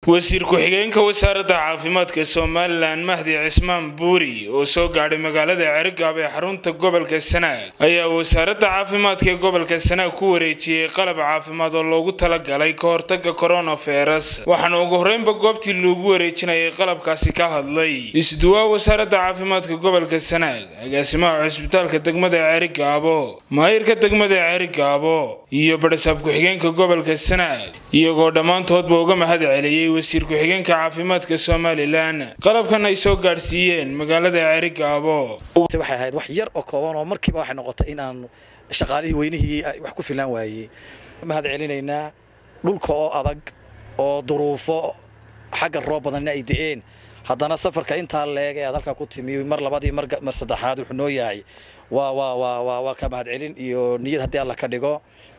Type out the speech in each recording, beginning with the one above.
wasiir ku-xigeenka wasaaradda caafimaadka somalilan mahdi cismaan buuri oo soo gaadhay magaalada cergaab ee xarunta gobolka sanaag ayaa wasaaradda caafimaadka ee gobolka sanaag ku wareejiyey qalab caafimaad oo loogu talagalay ka hortaga coronavirus waxaana ugu horreynba goobtii loogu wareejinayay qalabkaasi ka hadlay isduwaa wasaaradda caafimaadka gobolka sanaag agaasimaha cusbitaalka degmada cerigaabo maayirka degmada cerigaabo iyo badhasaab ku-xigeenka gobolka sanaag iyagoo dhammaantoodba uga mahad celiyey wasiir ku-xigeenka caafimaadka somalilan qalabkan ay soo gaadhsiiyeen magaalada cerigaabo waxay ahayd wax yar oo kooban oo markiiba waxay noqotay in aan shaqaalihii weynihii wax ku filaan waayey mahad celinaynaa dhulka oo adag oo duruufo xagga roob badanna ay da'een haddana safarka intaa leeg ee aad halkaa ku timi mar labadii mar saddexaad wuxuu noo yahay waa waa waa waa waa ka mahad celin iyo niyad haddii alla ka dhigo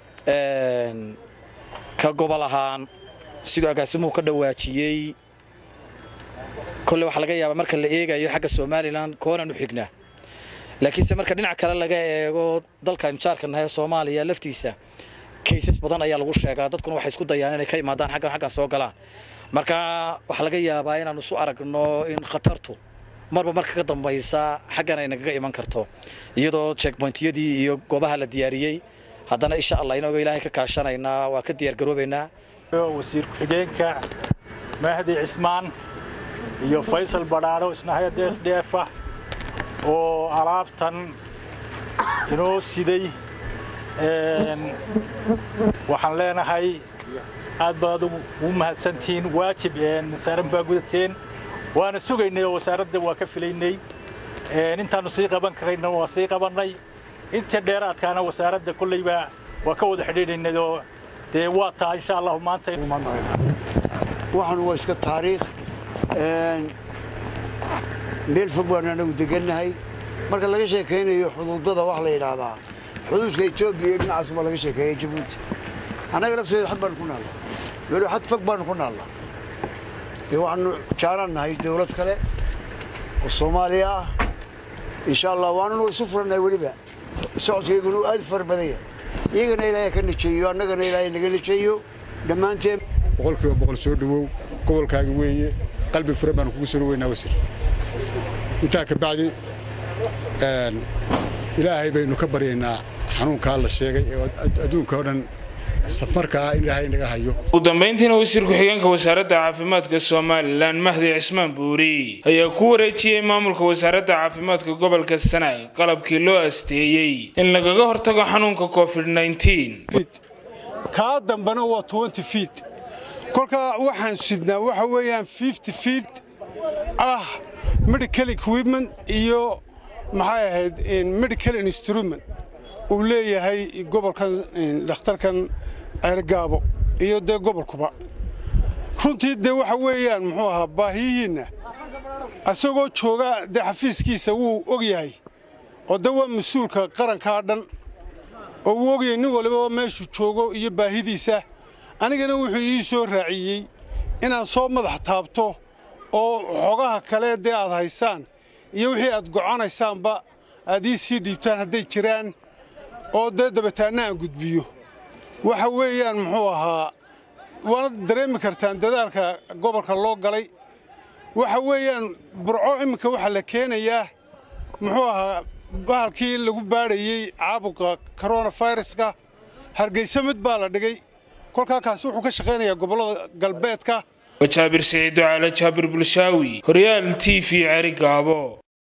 ka gobol ahaan siduu agaasimuhu ka dhawaajiyey kolle waxaa laga yaabaa marka la eegayo xagga somalilan koonaan u xignaa laakiinse marka dhinac kale laga eego dalkan jaarka nahay soomaaliya laftiisa kaysas badan ayaa lagu sheegaa dadkuna waxay isku dayaan inay ka imaadaan xaggan xaggan soo galaan marka waxaa laga yaabaa inaan isu aragno in khatartu marba marka ka dambaysa xaggan ay nagaga iman karto iyadoo checkpointyadii iyo goobaha la diyaariyey haddana insha allah inagoo ilaahay ka kaashanaynaa waa ka diyaargaroobaynaa wasiir ku-xigeenka mahdi cismaan iyo faysal badhaadho isna hay-adda s d f ah oo alaabtan inoo siday waxaan leenahay aad baad ugu mahadsantihiin waajib saaran baa gudateen waana sugaynay oo wasaaradda waa ka filaynay intaannu sii qaban karayna waa sii qabannay inta dheeraadkaana wasaaradda kollayba waa ka wada xidhiidhaynay oo dee waa taa insha allahu maanta waxaanu waa iska taariikh meel fog baanu anagu degannahay marka laga sheekaynayo xuduudada wax la yidhaahdaa xuduudka etoobiya iyo dhinacaas baa laga sheekeeya jabuuti annaga lafteeda xad baanu ku naallaa weli xad fog baanu ku naallaa dee waxaanu jaalaan nahay dawlad kale oo soomaaliya ah insha allah waanunu isu furannahay weliba socodkayguna uu aad fara badan yahay iyagana ilaahay ka najeeyo annagana ilaahay naga najeeyo dhammaanteen boqolkiiba boqol soo dhowow gobolkaaga weeye qalbi furan baanu kugu soo dhoweynaa wasir intaa ka bacdi ilaahay baynu ka baryaynaa xanuunkaa la sheegay ee adduunka oo dhan safarka ah in ilaahay naga hayo ugu dambayntiina wasiir ku-xigeenka wasaaradda caafimaadka somalilan mahdi cismaan buuri ayaa ku wareejiyey maamulka wasaaradda caafimaadka gobolka sanaag qalabkii loo asteeyey in lagaga hortago xanuunka covid kaa dambana waa twenty feet kolkaa waxaan sidnaa waxa weeyaan fifty feet ah medical equipment iyo maxay ahayd medical instrument uu leeyahay gobolkan dhakhtarkan ceergaabo iyo dee gobolkuba runtii dee waxa weeyaan muxuu ahaa baahiyihiinna isagoo jooga dee xafiiskiisa wuu og yahay oo dee waa mas-uulka qarankaa dhan oo wuu ogyahay nin waliba meeshuu joogo iyo baahidiisa anigana wuxuu ii soo raaciyey inaad soo madax taabto oo xogaha kale dee aad haysaan iyo wixii aad goconaysaanba aad ii sii dhiibtaan hadday jiraan oo dee dabataanna aan gudbiyo waxa weeyaan muxuu ahaa waana dareemi kartaan dadaalka gobolka loo galay waxa weeyaan burco imminka waxaa la keenayaa muxuu ahaa bahalkii lagu baadhayey caabuqa koronaviruska hargaysa mid baa la dhigay kolkaa kaasi wuxuu ka shaqaynayaa gobollada galbeedka jaabir siciido cala jaabir bulshaawi horyaal t v cerigaabo